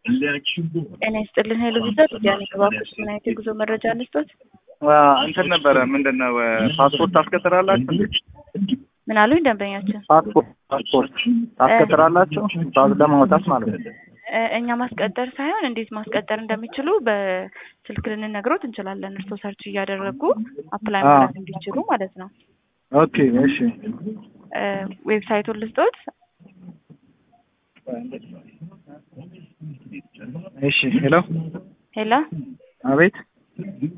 ጤና ይስጥልን ሄሎ ቪዛ ዲያኔ ከባኩስ ምን አይነት የጉዞ መረጃ እንስጦት? እንትን ነበረ ምንድን ነው ፓስፖርት ታስከትራላችሁ? ምን አሉኝ ደንበኛችን? ፓስፖርት ፓስፖርት ታስከትራላችሁ? ፓስ ለማውጣት ማለት ነው። እ እኛ ማስቀጠር ሳይሆን እንዴት ማስቀጠር እንደሚችሉ በስልክ ልንነግሮት እንችላለን። እርስዎ ሰርች እያደረጉ አፕላይ አዎ። ማድረግ እንዲችሉ ማለት ነው። ኦኬ እሺ እ ዌብሳይቱን ልስጦት። እሺ ሄሎ ሄላ አቤት